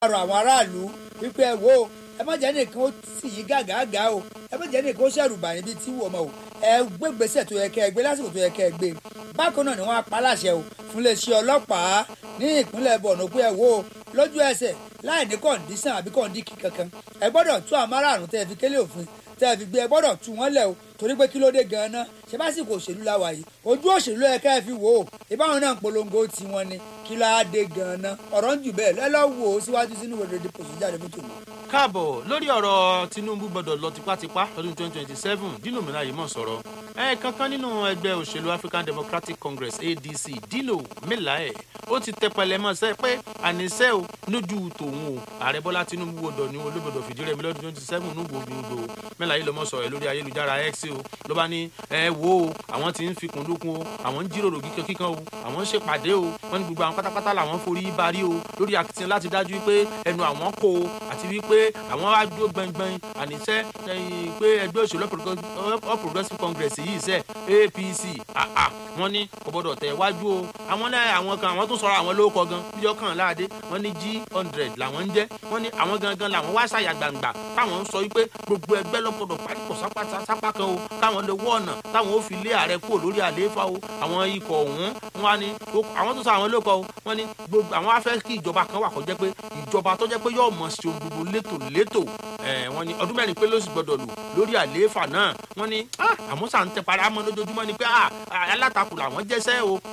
rọ àwọn aráàlú wípé ẹ wo ẹ má jẹ́ nìkan ó sì yí gàgàgà o ẹ má jẹ́ nìkan ó ṣẹ̀rù bà níbi tí wọ́n mọ̀ o ẹ gbé gbèsè tó yẹ kẹ́ ẹ gbé lásìkò tó yẹ kẹ́ ẹ gbé bákan náà ni wọ́n á pa láṣẹ o fún iléeṣẹ́ ọlọ́pàá ní ìpínlẹ̀ Borno pé ẹ wo lójú ẹsẹ̀ láì ní kọ̀ǹdíṣàn àbí kọ̀ǹdíkì kankan ẹ gbọ́dọ̀ tú àwọn márààrún tẹ́ ẹ fi kélé òfin tẹ́ ẹ fi gbé ẹ gbọ́dọ̀ tú wọ́n lẹ̀ o torí pé kí ló dé gan-an ṣe básìkò òṣèlú la wà yìí ojú òṣèlú ẹ ká ẹ fi wò ó ìbáwọn náà ń polongo tiwọn ni kí ló á dé gan-an ọ̀rọ̀ ń jù bẹ́ẹ̀ lẹ́lọ́ wò ó síwájú sínú ìwé rẹ̀ dìpọ̀ sójà rẹ̀ mọ́tò mi. káàbọ̀ lórí ọ̀rọ̀ Tinubu gbọ́dọ̀ lọ tipátipá lọ́dún 2027 Dino Melaye mọ̀ sọ̀rọ̀ ẹ kankan nínú ẹgbẹ́ òṣèlú African Democratic Congress ADC Dino Melaye ó ti tẹpẹlẹ mọ́ sẹ́ pé àníṣe ò lójú tòun o ààrẹ Bọ́lá Tinubu gbọ́dọ̀ ní olóbodò fìdí rẹmi lọ́dún 27 nígbò gbòǹdò Melaye lọ́mọ sọ̀rọ̀ lórí ayélujára X o ló bá ní ẹ wo o àwọn tí ń fi kùndùnkùn o àwọn ń jíròrò kíkan kíkan o àwọn ń ṣèpàdé o wọ́n ní gbogbo àwọn pátápátá làwọn forí barí o lórí akitiyan láti dájú wípé ẹnu àwọn kò o àti wípé àwọn wá dúró gbẹngbẹng àníṣe pé ẹgbẹ́ òṣèlú All Progressives Congress yìí sẹ́ APC wọ́n ní kò gbọ́dọ̀ tẹ̀ wájú o àwọn náà àwọn kan àwọn tó sọ̀rọ̀ àwọn lórúkọ gan bíjọ́ kan láàdé wọ́n ní G hundred làwọn ń jẹ́ wọ́n ní àwọn gangan làwọn wá ṣàyà gbangba táwọn ń sọ wípé gbogbo ẹgbẹ́ lọ́gbọ́dọ̀ pàdépọ̀ sápá kan o káwọn lè wọ́ ọ̀nà táwọn ó fi lé ààrẹ kúrò lórí àlééfà o àwọn ikọ̀ ọ̀hún wọn ni àwọn tó sọ àwọn lóko o wọn ni gbogbo àwọn afẹ́ kí ìjọba kan wà kó jẹ́ pé ìjọba tó jẹ́ pé yóò mọ̀ sí ohun gbogbo létò létò wọn ni ọdún mẹ́rin pé ló sì gbọdọ̀ lò lórí àlééfà náà wọn ni àmọ́ sà ń tẹ para mọ́ lójoojúmọ́ ni pé alátakò làwọn jẹ́sẹ́ o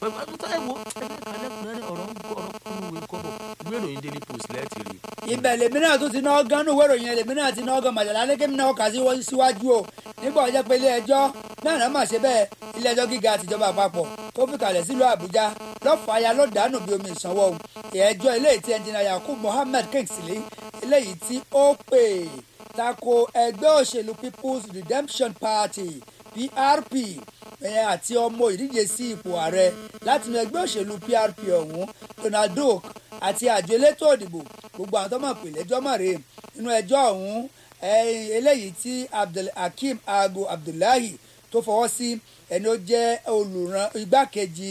ìwé ìròyìn Daily Post lẹ́ẹ̀tì rí. ibẹ̀ lèmi náà tún ti ná gánú ìwé ìròyìn lèmi náà ti ná gan màjàlá lẹ́kẹ́mi náà kà sí síwájú o nígbà ọjọ́ pé ilé ẹjọ́ náà náà mà ṣe bẹ́ẹ̀ ilé ẹjọ́ gíga àtijọba àpapọ̀ tó fi kalẹ̀ sílùú Àbújá lọ́fàáyà ló dànù bí omi ìsanwó o ẹjọ́ eléyìí tí ẹnjìnà Yakub Mohammed Kingsley eléyìí tí ó pè tako ẹgbẹ́ òṣèlú People's Redemption Party PRP àti ọmọ ìdíje sí ipò ààrẹ láti inú ẹgbẹ́ òṣèlú PRP ọ̀hún Donald Duke àti àjọ elétò òdìbò gbogbo àwọn tó mọ̀ pé lẹ́jọ́ mọ̀ rèé nínú ẹjọ́ ọ̀hún eléyìí tí Abdulhakeem Aago Abdullahi tó fọwọ́ sí ẹni ó jẹ́ olùràn igbákejì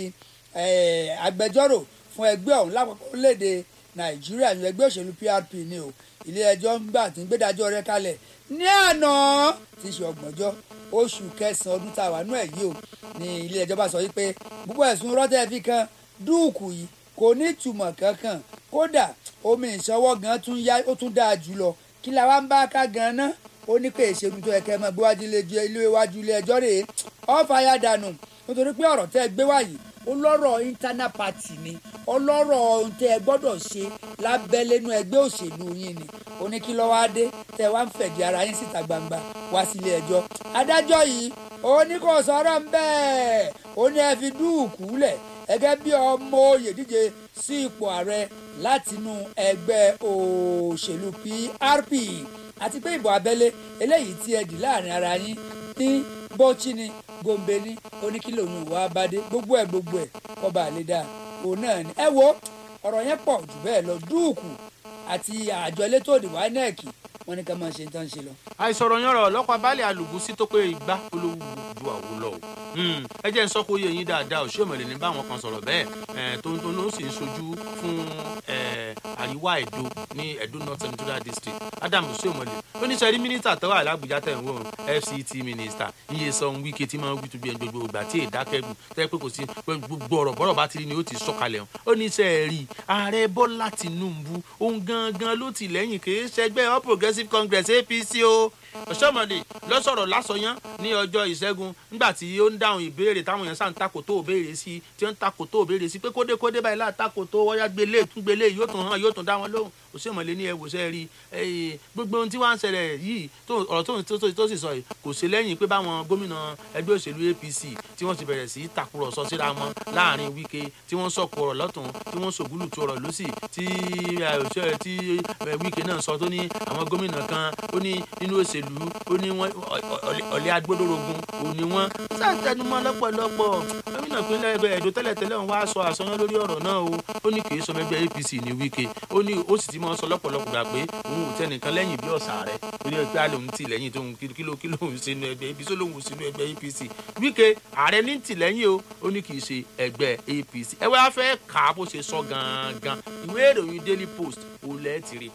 agbẹjọ́rò fún ẹgbẹ́ ọ̀hún lápapọ̀ léde Nàìjíríà ní ẹgbẹ́ òṣèlú PRP ni o ilé ẹjọ́ ń gbà tí ń gbẹ́dájọ́ rẹ̀ kalẹ̀ ní àná tí í ṣe ọgbọ̀njọ́ oṣù kẹsàn-án ọdún tá a wà nú ẹ̀ yìí o ní ilé ẹjọ́ bá sọ wípé gbogbo ẹ̀sùn rọ́tẹ́ fi kan dúùkù yìí kò ní ìtumọ̀ kankan kódà omi ìṣọwọ́ gan tún yá ó tún dáa jù lọ kí la wá ń bá ká gan ná ó ní pé ìṣègùn tó yẹ kẹ́ mọ́ gbéwájú ilé iwájú ilé ẹjọ́ rèé ọ̀fà ya dànù nítorí pé ọ̀rọ̀ tẹ́ gbé wáyé ó lọ́rọ̀ internal party ni ọlọ́rọ̀ ohun tẹ́ ẹ gbọ́dọ̀ ṣe lábẹ́lẹ́nu ẹgbẹ́ òṣèlú yín ni ó ní kí lọ́wọ́ adé tẹ́ wá ń fẹ̀dí ara yín síta gbangba wá sílé ẹjọ́ adájọ́ yìí ó ní kò sọ̀rọ̀ ń bẹ́ẹ̀ ó ní ẹ fi dúùkú lẹ̀ gẹ́gẹ́ bí ọmọ oyè díje sí ipò ààrẹ látinú ẹgbẹ́ òṣèlú PRP àti pé ìbò abẹ́lé eléyìí tí ẹ dì láàrin ara yín ní bọ́ọ̀chì ni gombe ní oníkìlò òun ìwà abadé gbogbo ẹ̀ gbogbo ẹ̀ kọba àleda òun náà ni. ẹ wo ọ̀rọ̀ yẹn pọ̀ jù bẹ́ẹ̀ lọ dúùkù àti àjọ elétò òdìbò INEC wọ́n ní ká máa ṣe tán ṣe lọ. àìsọ̀rọ̀ yan ọ̀rọ̀ ọlọ́pàá baálé alùbùsí tó pé igbá olówó ju àwo lọ o ẹ jẹ́ ń sọ kó yé yín dáadáa ò ṣèmọ̀lẹ̀ ní báwọn kan sọ̀rọ̀ bẹ́ẹ̀ tó ń tó ń sì ń sojú fún àríwá Ẹdó ní Ẹdó North Senatorial District Adamu ṣèmọ̀lẹ̀ oníṣẹ́rí mínísítà tó wà lábújá tẹ̀ ń wò FCT mínísítà Nyesom Wike tí máa ń wí tóbi gbogbo ìgbà tí èdákẹ́gùn tẹ́ pé kò sí gbogbo ọ̀rọ̀ bọ́rọ̀ bá ti rí ni ó ti sọ̀kalẹ̀ hàn ó ní sẹ́ rí ààrẹ Bọ́lá Tinubu òun gangan ló ti lẹ́yìn kì í ṣẹgbẹ́ All Progressives Congress APC o ọ̀ṣọ́mọdé lọ́sọ̀rọ̀ lásọyán ní ọjọ́ ìṣẹ́gun nígbà tí ó ń dáhùn ìbéèrè táwọn èèyàn sàn takò tó béèrè sí tí ó ń takò tó béèrè sí pé kódé kódé báyìí láà takò tó wọ́yá gbélé tún gbélé yóò tún hàn yóò tún dá wọn lóhùn òṣèmọ̀lé ní ẹwòsẹ́ rí gbogbo ohun tí wọ́n ń ṣẹlẹ̀ yìí ọ̀rọ̀ tó sì sọ yìí kò sí lẹ́yìn pé báwọn gómìnà ẹgbẹ́ òṣèlú APC tí wọ́n ti bẹ̀rẹ̀ sí takùrọ̀sọ síra wọn láàrin Wike tí wọ́n sọ̀kò ọ̀rọ̀ lọ́tún tí wọ́n sògúlù tó ọ̀rọ̀ lọ́sì tí Wike náà sọ tó ní àwọn gómìnà kan ó ní nínú òṣèlú ó ní wọn ọ̀lẹ́ agbódòrógún ò ní wọn sàtẹnumọ́ lọ́pọ̀lọpọ̀ gómìnà ìpínlẹ̀ Ẹdó tẹ́lẹ̀tẹ́lẹ̀ ń wá sọ àsọyán lórí ọ̀rọ̀ náà o ó ní kì í sọmọ ẹgbẹ́ APC ní Wike ó ní ó sì ti máa ń sọ lọ́pọ̀lọpọ̀ gbà pé òun ò tẹnìkan lẹ́yìn bí ọ̀sà rẹ̀ ó ní ẹgbẹ́ àlè òun ti lẹ́yìn tó ń kíló kíló òun sínú ẹgbẹ́ ibi tó lóun sínú ẹgbẹ́ APC Wike ààrẹ ní tì lẹ́yìn o ó ní kì í ṣe ẹgbẹ́ APC ẹ wá fẹ́ kà á bó ṣe sọ gangan ìwé ìròyìn Daily Post ó lẹ́ẹ̀ ti rí